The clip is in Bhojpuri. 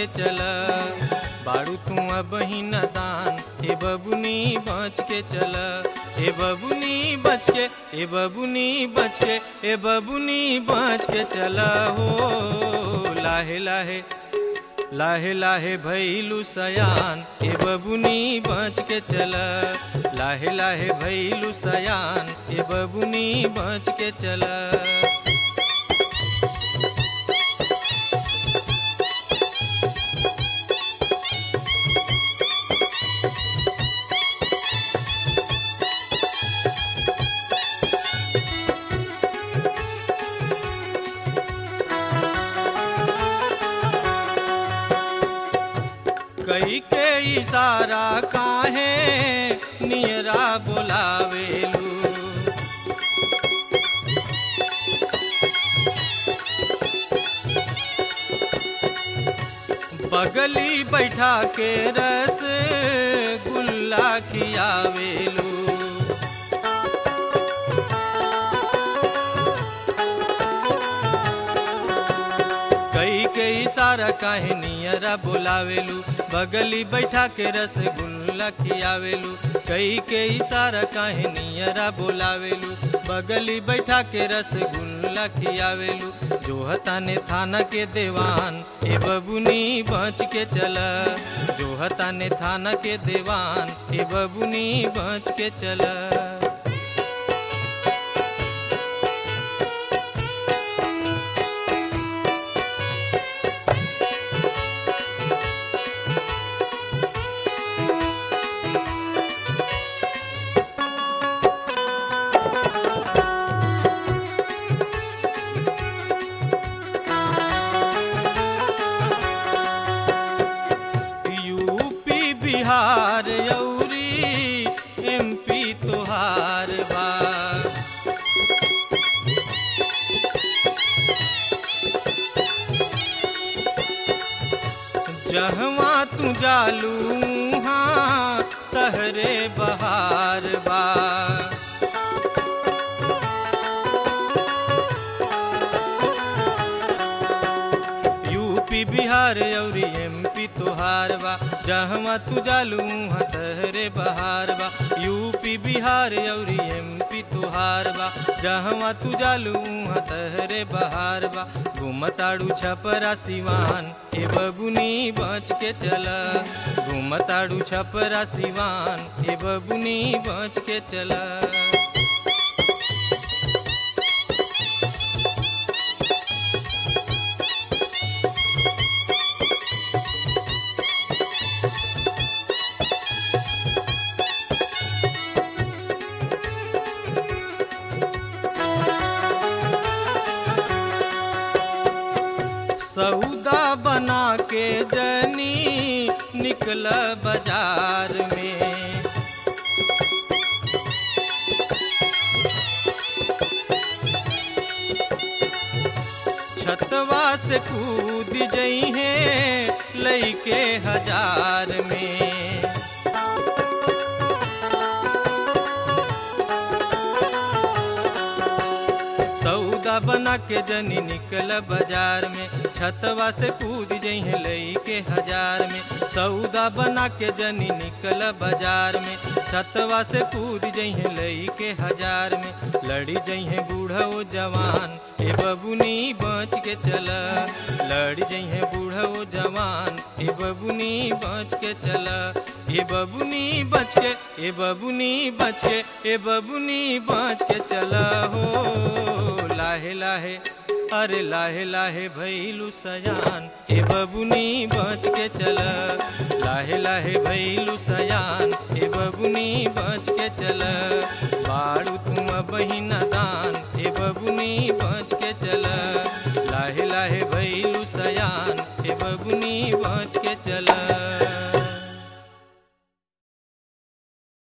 के चल बाड़ू तू अब ही न दान ए बबुनी बच के चल ए बबुनी बच के ए बबुनी बच के ए बबुनी बच के चल हो लाहे लाहे लाहे लाहे भैलू सयान ए बबुनी बच के चल लाहे लाहे भैलू सयान ए बबुनी बच के चल कई के इशारा काहे नियरा बोलावेलू बगली बैठा के रस गुल्ला खियावेलू कई के इशारा काहे नियरा बोलावेलू बगली बैठा के रसगुल्ला खियावेलू कई के इशारा काहे नियरा बोलावेलू बगली बैठा के रसगुल्ला खियावेलू जो हताने थाना के देवान ए बबुनी बच के चल जो हताने थाना के देवान ए बबुनी बच के चल यूपी बिहार यौरी एमपी तोहार बा जहवा तू जालू हाँ तहरे बहार बा यूपी बिहार अउरी एमपी तोहार बा जहवा तू जालू वहाँ तहरे बहार बा यूपी बिहार अउरी एमपी तोहार बा जहवा तू जालू वहाँ तहरे बहार बा घूमताड़ू छपरा सिवान ए बबुनी बच के चल घूमताड़ू छपरा सिवान ए बबुनी बच के चला सौदा बना के जनी निकल बाजार में छतवा से कूद जई है लईके हजार में सौदा बना के जनी निकल बाजार में छतवा से कूद जइहे लई के हजार में सौदा बना के जनी निकल बाजार में छतवा से कूद जइहे लई के हजार में लड़ी जइहे बूढ़ा ओ जवान ए बबुनी बच के चल लड़ी जइहे बूढ़ा ओ जवान ए बबुनी बच के चल ए बबुनी बच के ए बबुनी बच के ए बबुनी बच के चल हो लाहे लाहे अरे लाहे लाहे भैलू सयान ए बबुनी बच के चल लाहे लाहे भैलू सयान ए बबुनी बच के चल बाड़ू तुम बहिन दान ए बबुनी बच